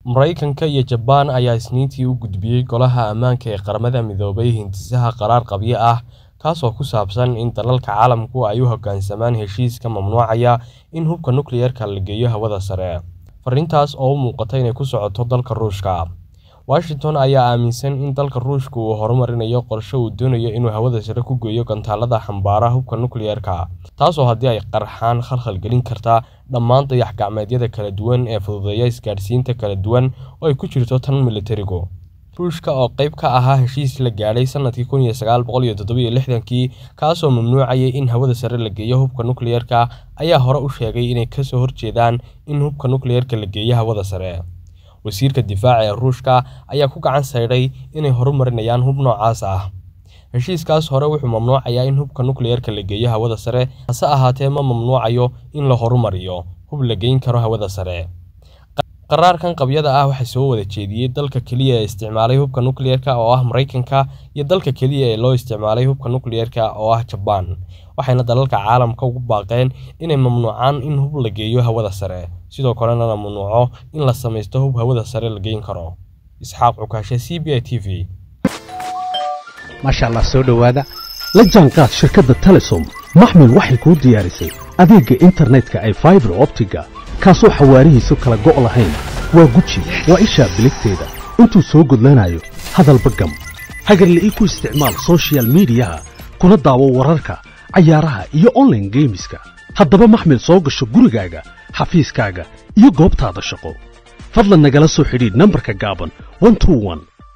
Maraykanka iyo Jabaan ayaa Isniintii u gudbiyay Golaha Ammaanka ee Qaramada Midoobay hindisaha qaraar qabyo ah kaas oo ku saabsan in dalalka caalamku ay u hoggaansamaan heshiiska mamnuucaya in hubka nukliyeerka la geeyo hawada sare. Fariintaas oo u muuqata inay ku socoto dalka Ruushka. Washington ayaa aaminsan in dalka Ruushka uu horumarinayo qorshe uu doonayo inuu hawada sare ku geeyo gantaallada xambaara hubka nukliyeerka, taasoo haddii ay qarxaan khalkhal gelin karta dhammaan dayax-gacmeedyada kala duwan ee fududeeya isgaadhsiinta kala duwan oo ay ku jirto tan milatarigu. Ruushka oo qayb ka ahaa heshiis la gaadhay sanadkii kun iyo sagaal boqol iyo toddoba iyo lixdankii kaasoo mamnuucayay in hawada sare la geeyo hubka nukliyeerka, ayaa hore u sheegay inay ka soo horjeedaan in hubka nukliyeerka la geeyo hawada sare. Wasiirka Difaaca ee Ruushka ayaa ku gacan saydhay inay horumarinayaan hub noocaas ah. Heshiiskaas hore wuxuu mamnuucayaa in hubka nukliyeerka la geeyo hawada sare, hase ahaatee ma mamnuucayo in la horumariyo hub la geyn karo hawada sare. Qaraarkan qabyada ah waxaa soo wada jeediyay dalka keliya ee isticmaalay hubka nukliyeerka oo ah Maraykanka iyo dalka keliya ee loo isticmaalay hubka nukliyeerka oo ah Jabaan, waxayna dalalka caalamka ugu baaqeen inay mamnuucaan in hub la geeyo hawada sare, sidoo kalena la mamnuuco in la samaysto hub hawada sare la geyn karo. Isxaaq Cukaashe, CBI TV. maasha allah soo dhowaada la jaanqaad shirkadda telesom maxmil waxay kuu diyaarisay adeegga internetka ay faibar optiga kaasoo xawaarihiisu kala go' lahayn waa guji waa ishaa biligteeda intuu soo gudlanayo hadalba gam hagarle ii ku isticmaal soshiyal miidiyaha kuna daawo wararka cayaaraha iyo onlaine geemiska haddaba maxmil soo gasho gurigaaga xafiiskaaga iyo goobtaada shaqo fadlan nagala soo xidhiidh nambarka gaaban